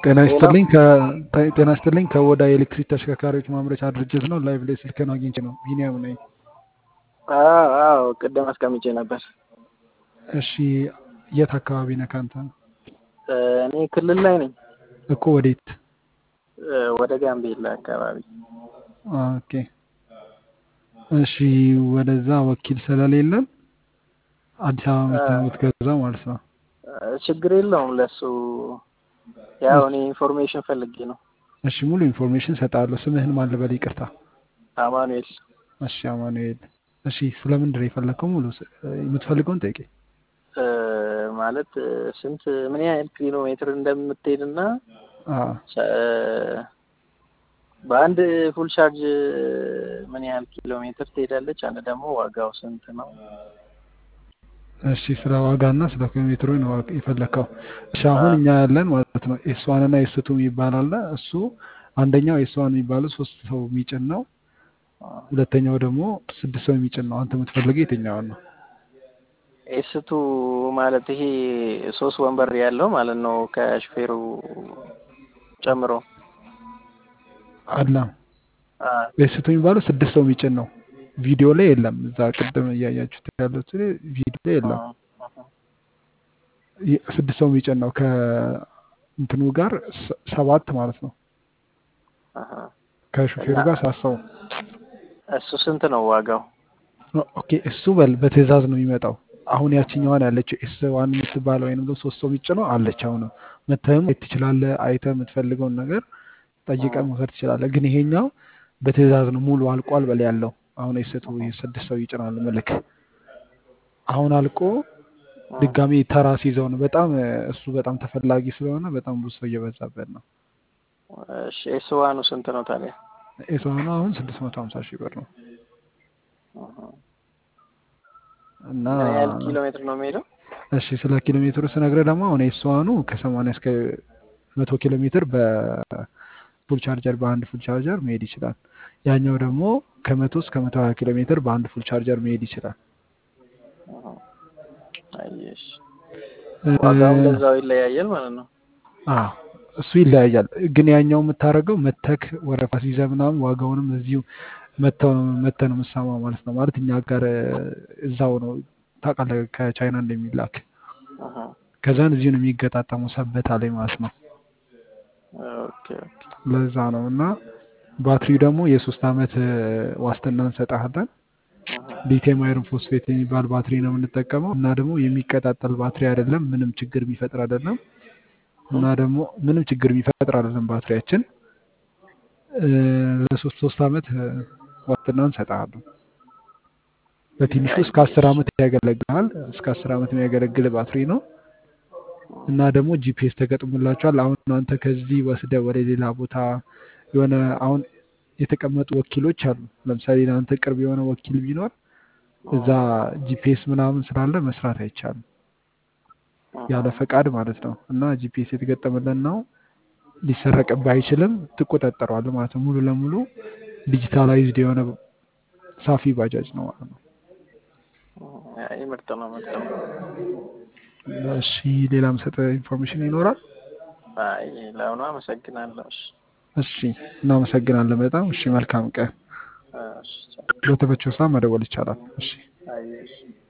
ጤና ሄሎ ይስጥልኝ ከ- ጤና ይስጥልኝ ከወዳ የኤሌክትሪክ ተሽከርካሪዎች ማምረቻ ድርጅት ነው። ላይቭ ላይ ስልክህን አግኝቼ ነው። ቢኒያም ነኝ። አዎ አዎ ቅድም አስቀምጬ ነበር። እሺ የት አካባቢ ነህ ከአንተ? እ፣ እኔ ክልል ላይ ነኝ እኮ ወዴት? እ፣ ወደ ጋምቤላ አካባቢ። ኦኬ እሺ ወደዛ ወኪል ስለሌለን አዲስ አበባ እ፣ መተህ ነው የምትገዛው ማለት ነው። እ፣ ችግር የለውም ለሱ። ያው እኔ ኢንፎርሜሽን ፈልጌ ነው። እሺ ሙሉ ኢንፎርሜሽን ሰጣለሁ። ስምህን ማን ልበል? ይቅርታ። አማኑኤል እሺ አማኑኤል። እሺ ስለምንድን ነው የፈለግከው? ሙሉ ስ- የምትፈልገውን ጠይቄ። እ፣ ማለት እ፣ ስንት ምን ያህል ኪሎ ሜትር እንደምትሄድና ቻ- እ፣ በአንድ ፉል ቻርጅ ምን ያህል ኪሎ ሜትር ትሄዳለች? አንድ ደግሞ ዋጋው ስንት ነው? እሺ ስለ ዋጋና ስለ ኪሎ ሜትሩ ነው የፈለግከው። እሺ አሁን እኛ ያለን ማለት ነው ኤስ ዋን እና ኤስ ቱ የሚባል አለ። እሱ አንደኛው ኤስ ዋን የሚባለው ሶስት ሰው የሚጭን ነው። ሁለተኛው ደግሞ ስድስት ሰው የሚጭን ነው። አንተ የምትፈልገው የትኛውን ነው? ኤስቱ ማለት ይሄ ሶስት ወንበር ያለው ማለት ነው ከሹፌሩ ጨምሮ። አላ አ፣ ኤስ ቱ የሚባለው ስድስት ሰው የሚጭን ነው። ቪዲዮ ላይ የለም። እዛ ቅድም እያያችሁት ያሉት ቪዲዮ ላይ አ፣ የለም። ይ- ስድስት ሰው የሚጭን ነው ከእንትኑ ጋር ሰ- ሰባት ማለት ነው። አሀ። ከሹፌሩ እና ጋር ሳሰው እሱ ስንት ነው ዋጋው? ኦኬ እሱ በል በትዕዛዝ ነው የሚመጣው። አሁን ያችኛዋን ያለችው ኤስ ዋን የምትባለው ወይም ደግሞ ሶስት ሰው የሚጭነው አለች። አሁን መተህም ማየት ትችላለህ። አይተህ የምትፈልገውን ነገር ጠይቀህ መውሰድ ትችላለህ። ግን ይሄኛው በትዕዛዝ ነው ሙሉ አልቋል በል ያለው። አሁን የሰቱ ስድስት ሰው ይጭናል ምልክ አሁን አልቆ ድጋሚ ተራ ሲይዘው ነው። በጣም እ፣ እሱ በጣም ተፈላጊ ስለሆነ በጣም ብዙ ሰው እየበዛበት ነው። እሺ ኤስ ዋኑ ስንት ነው ታዲያ? ኤስዋኑ አሁን ስድስት መቶ ሀምሳ ሺህ ብር ነው አሀ። እና ምን ያህል ኪሎ ሜትር ነው የሚሄደው? እሺ ስለ ኪሎ ሜትሩ ስነግረህ ደግሞ አሁን ኤስዋኑ ከሰማንያ እስከ መቶ ኪሎ ሜትር በፉል ቻርጀር በአንድ ፉል ቻርጀር መሄድ ይችላል። ያኛው ደግሞ ከመቶ እስከ መቶ ሀያ ኪሎ ሜትር በአንድ ፉል ቻርጀር መሄድ ይችላል። አሀ። አየሽ እ፣ ዋጋው እንደዛው ይለያያል ማለት ነው። አዎ እሱ ይለያያል። ግን ያኛው የምታደርገው መተክ ወረፋ ሲይዘህ ምናምን ዋጋውንም እዚሁ መተው ነው መተህ ነው የምትሰማው ማለት ነው። ማለት እኛ ጋር እ፣ እዛው ነው ታውቃለህ፣ ከቻይና እንደሚላክ አሀ። ከዛን እዚሁ ነው የሚገጣጠመው ሰበታ ላይ ማለት ነው። ኦኬ ኦኬ። ለዛ ነው እና ባትሪው ደግሞ የሶስት ዓመት እ፣ ዋስትና እንሰጣለን። አሀ። ሊቲየም አይረን ፎስፌት የሚባል ባትሪ ነው የምንጠቀመው እና ደግሞ የሚቀጣጠል ባትሪ አይደለም፣ ምንም ችግር የሚፈጥር አይደለም እና ደግሞ ምንም ችግር የሚፈጥር አይደለም ባትሪያችን እ፣ ለሶስት ሶስት ዓመት እ፣ ዋስትና እንሰጣለን። በትንሹ እስከ አስር አየሽ ዓመት ያገለግላል። እስከ አስር ዓመት የሚያገለግል ባትሪ ነው እና ደግሞ ጂፒኤስ ተገጥሞላቸዋል። አሁን አንተ ከዚህ ወስደህ ወደ ሌላ ቦታ የሆነ አሁን የተቀመጡ ወኪሎች አሉ። ለምሳሌ ለአንተ ቅርብ የሆነ ወኪል ቢኖር እዛ ጂፒኤስ ምናምን ስላለ መስራት አይቻልም፣ ያለ ፈቃድ ማለት ነው። እና ጂፒኤስ የተገጠመለን ነው ሊሰረቅብህ አይችልም፣ ትቆጣጠረዋለህ ማለት ነው። ሙሉ ለሙሉ ዲጂታላይዝድ የሆነ ሳፊ ባጃጅ ነው ማለት ነው። አይ ምርጥ ነው ምርጥ ነው። እሺ ሌላ የምሰጠህ ኢንፎርሜሽን ይኖራል? አይ ለአሁኑ አመሰግናለሁ። እሺ እሺ እናመሰግናለን በጣም እሺ። መልካም ቀን። እሺ ቻው። በተመቸው ሰዓት መደወል ይቻላል። እሺ አየሽ